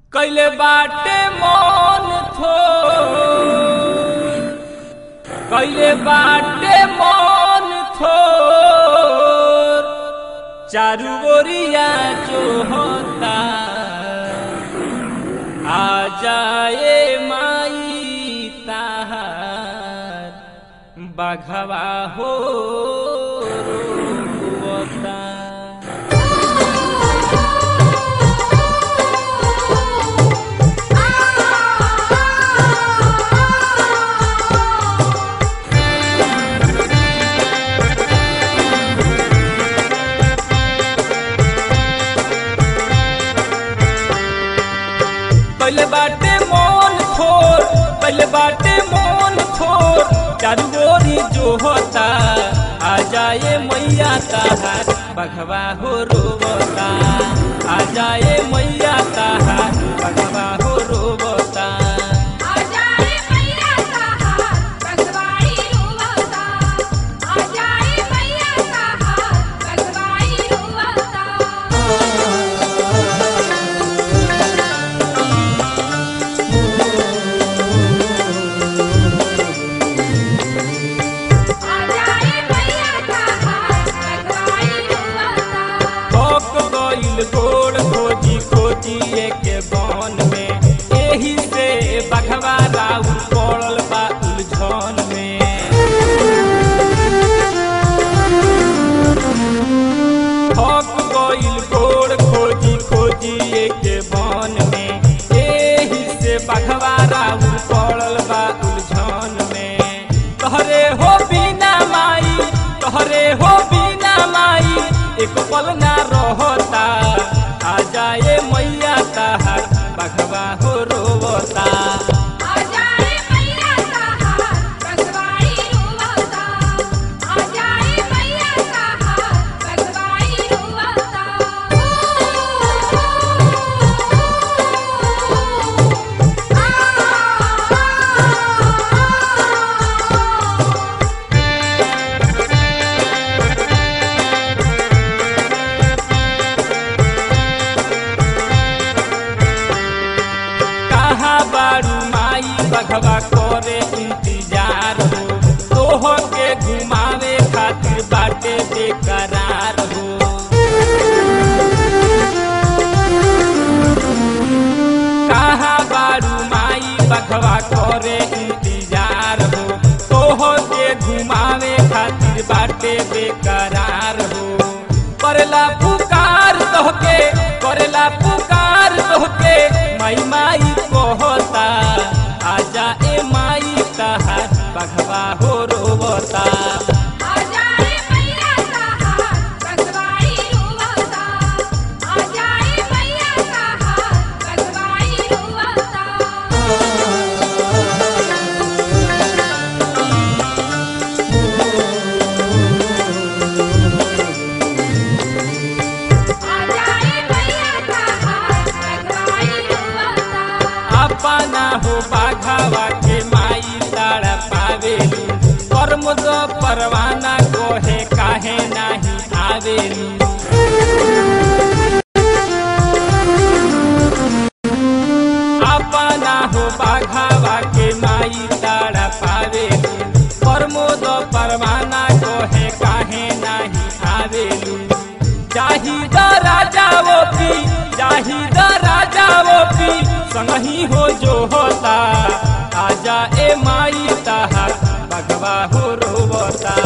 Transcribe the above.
कैले बाटे मन थो कैले बाटे मन थो चारू ओरिया जो होता आ जाए माई ताहार बाघवा हो रोता पहले बाटे मोन खोर पहले बाटे मोन खोर चारू गोरी जो होता आ जाए मैया ताहार बघवा हो रोबता आ जाए मैया ताहार बघवा हो रोबता आजाए मैया ताहार बगवाई रोवता आजाए मैया ताहार बगवाई रोवता आजाए मैया ताहार बगवाई रोवता भोक गइल गोड़ खोजी खोजी के बन में एही से बघवा राउ पड़ल बा उलझन में थक गइल गोड़ खोजी खोजी के बन में एही से बघवा राउ पड़ल बा उलझन में तोहरे हो बिना माई तोहरे हो बिना माई एक पल ना रहता आ जाए मैया ताहार बघवा हो रोवता आजाए मैया ताहार बगवाई रोवता आजाए मैया ताहार बगवाई रोवता कहाँ बारू माई बघवा करे इंतजार हो तोह के घुमावे खातिर बाटे बेकरार हो कहाँ बारू माई बघवा करे इंतजार हो तोह के घुमावे खातिर बाटे बेकरार हो करेला पुकार तोहके करेला पुकार तोहके माई माई कहता आजा ए माई ताहार बघवा हो रोवता आजाए मैया ताहार बगवाई रोवता आजाए मैया ताहार बगवाई रोवता आजाए मैया ताहार बगवाई रोवता अपना हो बाघावा के माई तारा पावेलू कर्म दो परवाना कोहे काहे नाही आवेलू अपना हो बाघावा के माई तारा पावेलू कर्म दो परवाना कोहे काहे नाही आवेलू जाही द राजा वो पी जाही द राजा वो पी संगही हो जो होता आजा ए माई ताहार बगवा हो रोवता